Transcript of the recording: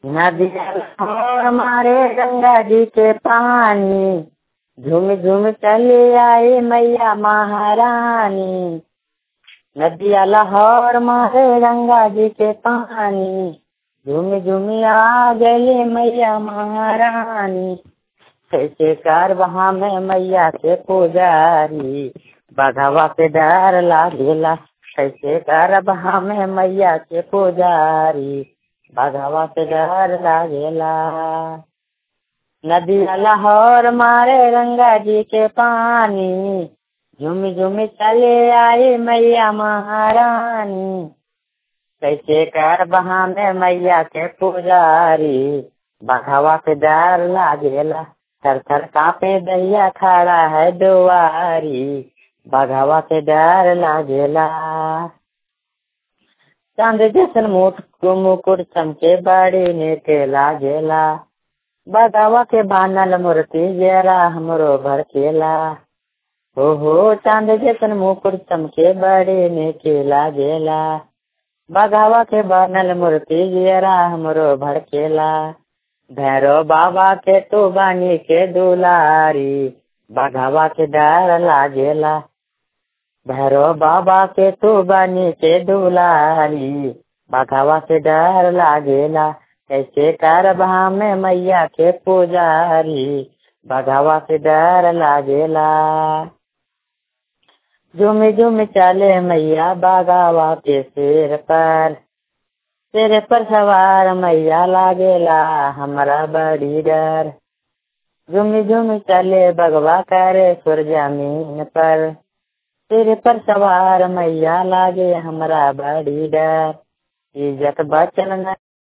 नदिया और मारे गंगा जी के पानी झूम झूम चले आए मैया महारानी नदिया लाहौर मारे गंगा जी के पानी झूम झूम आ गए मैया महारानी कैसे कार वहाँ में मैया के पुजारी बघवा पे डर लागेला कैसे कर वहाँ में मैया के पुजारी बघवा पे डर लागेला नदी लाहौर मारे गंगा जी के पानी झुम झुम चले आए मैया महारानी कैसे कर वहाँ में मैया के पुजारी बघवा पे डर लागेला थर थर कापे दैया खड़ा है दुआरी बघवा पे डर लागेला चांद जैसन मुठ मुकुट चमके बड़ी नेके लागेला बघवा के बानल मूर्ति जरा हमरो भड़केला हो हो चांद जैसन मुकुट चमके बड़ी नेके लागेला बघवा के बानल मूर्ति जरा हमरो भड़केला भैरव बाबा के तो बानी के दुलारी बघवा के डर लागेला भैरव बाबा के तो बानी के दुलारी बघवा के डर लागेला कैसे कर में मैया के पुजारी बघवा के डर लागेला झुम झुम चले मैया बघावा के सिर पर तेरे पर सवार मैया लागेला हमारा बड़ी डर झुम झुम चले बगवा करे सुर जमीन पर तेरे पर सवार मैया लागे हमारा बड़ी डर इज्जत बचन